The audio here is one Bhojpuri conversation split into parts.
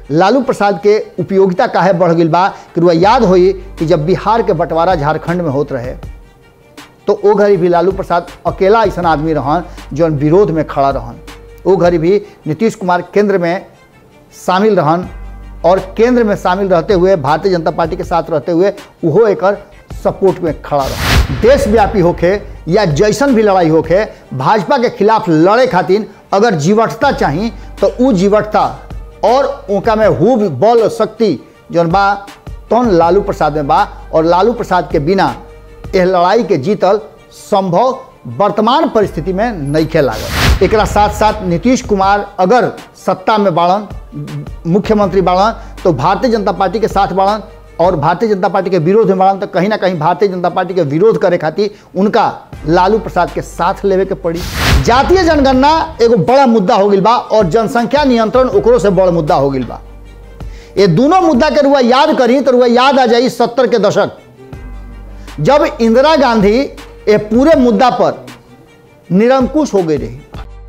लालू प्रसाद के उपयोगिता काहे बढ़ गई बा कि रुआ याद होई कि जब बिहार के बंटवारा झारखंड में होत रहे तो ओ घड़ी भी लालू प्रसाद अकेला ऐसा आदमी रहन जौन विरोध में खड़ा रहन ओ घड़ी भी नीतीश कुमार केंद्र में शामिल रहन और केंद्र में शामिल रहते हुए भारतीय जनता पार्टी के साथ रहते हुए उहो एकर सपोर्ट में खड़ा रहा देशव्यापी होके या जैसन भी लड़ाई होके भाजपा के खिलाफ लड़े खातिर अगर जीवटता चाही तो उ जीवटता और उनका में हुब बल शक्ति जौन बा तौन लालू प्रसाद में बा और लालू प्रसाद के बिना यह लड़ाई के जीतल संभव वर्तमान परिस्थिति में नईखे लागल एकरा साथ साथ नीतीश कुमार अगर सत्ता में बाड़न मुख्यमंत्री बाड़न तो भारतीय जनता पार्टी के साथ बाड़न और भारतीय जनता पार्टी के विरोध में बाड़न तो कहीं ना कहीं भारतीय जनता पार्टी के विरोध करे खातिर उनका लालू प्रसाद के साथ लेवे के पड़ी जातीय जनगणना एगो बड़ा मुद्दा हो गई बा और जनसंख्या नियंत्रण ओकरो से बड़ा मुद्दा हो गई बा ये दोनों मुद्दा के रुआ याद करी तो रुआ याद आ जाई सत्तर के दशक जब इंदिरा गांधी ये पूरे मुद्दा पर निरंकुश हो गई रही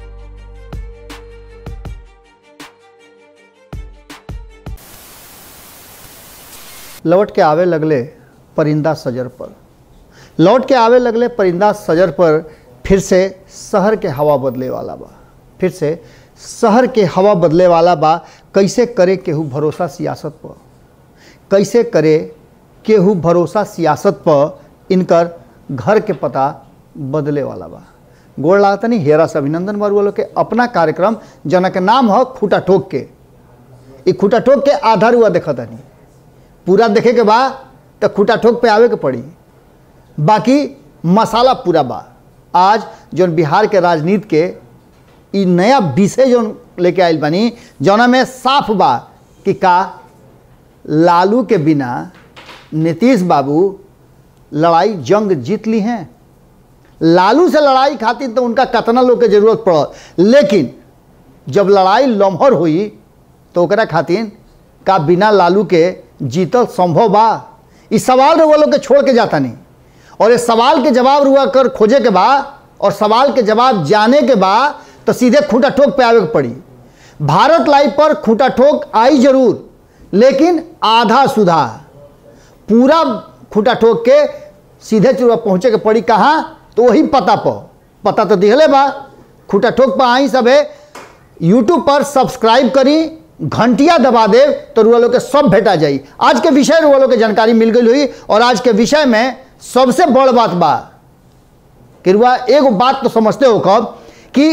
लौट के आवे लगले परिंदा सजर पर लौट के आवे लगले परिंदा सजर पर फिर से शहर के हवा बदले वाला बा फिर से शहर के हवा बदले वाला बा कैसे करे केहू भरोसा सियासत पर कैसे करे केहू भरोसा सियासत पर इनकर घर के पता बदले वाला बा गोड़ लागतनी हेरा से अभिनंदन बरुआ लोग के अपना कार्यक्रम जना के नाम हो खूटा ठोक के ई खूटा ठोक के आधार हुआ देखतनी पूरा देखे के बा तो खूटा ठोक पे आवे के पड़ी बाकी मसाला पूरा बा आज जौन बिहार के राजनीति के ई नया विषय जौन लेके आयल बानी जौना में साफ बा कि का लालू के बिना नीतीश बाबू लड़ाई जंग जीत ली हैं लालू से लड़ाई खातिर तो उनका कतना लोग के जरूरत पड़ल लेकिन जब लड़ाई लम्हर हुई तो ओकरा खातिर का बिना लालू के जीतल संभव बा इस सवाल रुआ लोग के छोड़ के जाता नहीं और इस सवाल के जवाब रुआ कर खोजे के बा और सवाल के जवाब जाने के बा तो सीधे खूंटा ठोक पे आवे के पड़ी भारत लाइव पर खूंटा ठोक आई जरूर लेकिन आधा सुधा पूरा खूंटा ठोक के सीधे चुरा पहुँचे के पड़ी कहाँ तो वही पता पर पता तो दिहले बा खूंटा ठोक पर आई सब है यूट्यूब पर सब्सक्राइब करी घंटिया दबा दे तो रुआ लोग के सब भेटा जाई आज के विषय रुआ लोग के जानकारी मिल गई हुई और आज के विषय में सबसे बड़ बात बा कि रुआ एगो बात तो समझते हो कब कि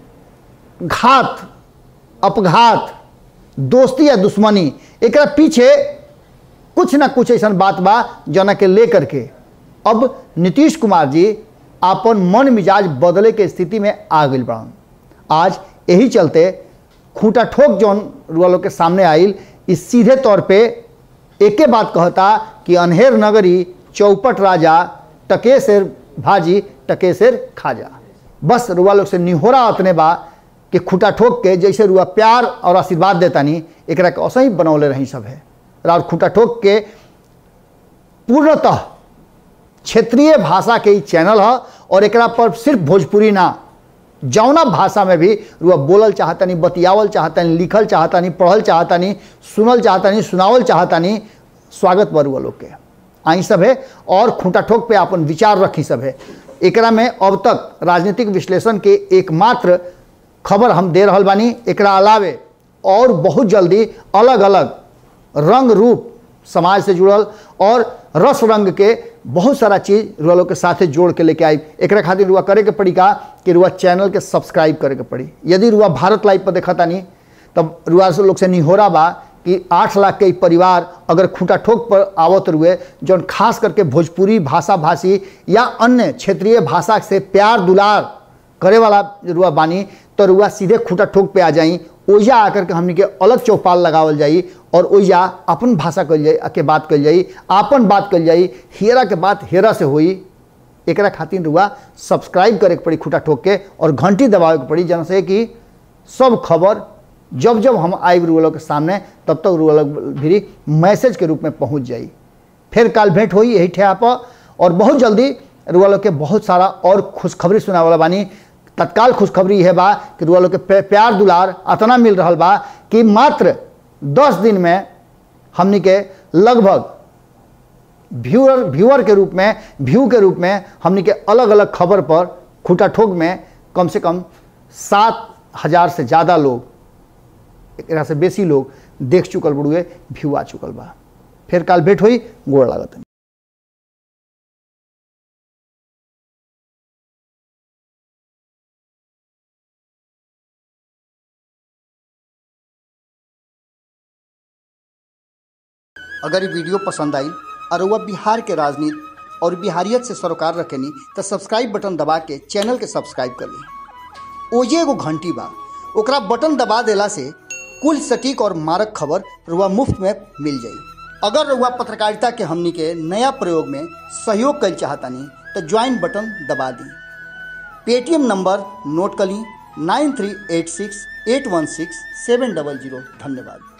घात अपघात दोस्ती या दुश्मनी एक पीछे कुछ ना कुछ ऐसा बात बा जना के लेकर के अब नीतीश कुमार जी अपन मन मिजाज बदले के स्थिति में आ गई बड़न आज यही चलते खूंटा ठोक जौन रुआ लोग के सामने आइल इस सीधे तौर पे एके बात कहता कि अनहेर नगरी चौपट राजा टकेसर भाजी टकेसर खाजा बस रुआ लोग से निहोरा अतने बा कि खूटा ठोक के जैसे रुआ प्यार और आशीर्वाद देता नहीं एक के असही बनौले रही सब है और खूटा ठोक के पूर्णतः क्षेत्रीय भाषा के ही चैनल है और एक पर सिर्फ भोजपुरी ना जौना भाषा में भी रुआ बोलल चाहता नहीं बतियावल चाहता नहीं लिखल चाहता नहीं पढ़ल चाहता नहीं सुनल चाहता नहीं सुनावल चाहता नहीं स्वागत बरुआ लोग के आई सब है और खूंटा ठोक पे अपन विचार रखी सब है एकरा में अब तक राजनीतिक विश्लेषण के एकमात्र खबर हम दे रहल बानी एकरा अलावे और बहुत जल्दी अलग अलग रंग रूप समाज से जुड़ल और रस रंग के बहुत सारा चीज़ रुआ लोग के साथे जोड़ के लेके आई एक खातिर रुआ करे के पड़ी का कि रुआ चैनल के सब्सक्राइब करे के पड़ी यदि रुआ भारत लाइव पर देखा नहीं तब रुआ से लोग से निहोरा बा कि आठ लाख के परिवार अगर खूंटा ठोक पर आवत रुए जौन खास करके भोजपुरी भाषा भाषी या अन्य क्षेत्रीय भाषा से प्यार दुलार करे वाला रुआ बानी तो रुआ सीधे खूंटा ठोक पे आ जाई ओइजा आकर के हमनी के अलग चौपाल लगावल जाई और ओइजा अपन भाषा कल जाई के बात कल जाई आपन बात कल जाई हेरा के बात हेरा से होई एकरा खातिर रुआ सब्सक्राइब करे के पड़ी खूटा ठोक के और घंटी दबावे के पड़ी जन से कि सब खबर जब जब हम आए रुआ लोग के सामने तब तक रुआ लोग भी मैसेज के रूप में पहुंच जाई फिर काल भेंट हुई यही ठेहा पर और बहुत जल्दी रुआ लोग के बहुत सारा और खुशखबरी सुना वाला बानी तत्काल खुशखबरी है बा कि रुआ लोग के प्यार दुलार अतना मिल रहा बा कि मात्र दस दिन में हमनी के लगभग व्यूअर व्यूअर के रूप में व्यू के रूप में हमनी के अलग अलग खबर पर खूटा ठोक में कम से कम सात हजार से ज़्यादा लोग एकरा से बेसी लोग देख चुकल बड़ुए व्यू आ चुकल बा फिर काल भेंट हुई गोड़ लागत अगर ये वीडियो पसंद आई और वह बिहार के राजनीति और बिहारियत से सरोकार रखेनी तो सब्सक्राइब बटन दबा के चैनल के सब्सक्राइब कर ली ओजे एगो घंटी बा ओकरा बटन दबा देला से कुल सटीक और मारक खबर रुआ मुफ्त में मिल जाई अगर रुआ पत्रकारिता के हमनी के नया प्रयोग में सहयोग कर चाहतानी तो ज्वाइन बटन दबा दी पेटीएम नंबर नोट कर ली nine three eight six eight one six seven double zero धन्यवाद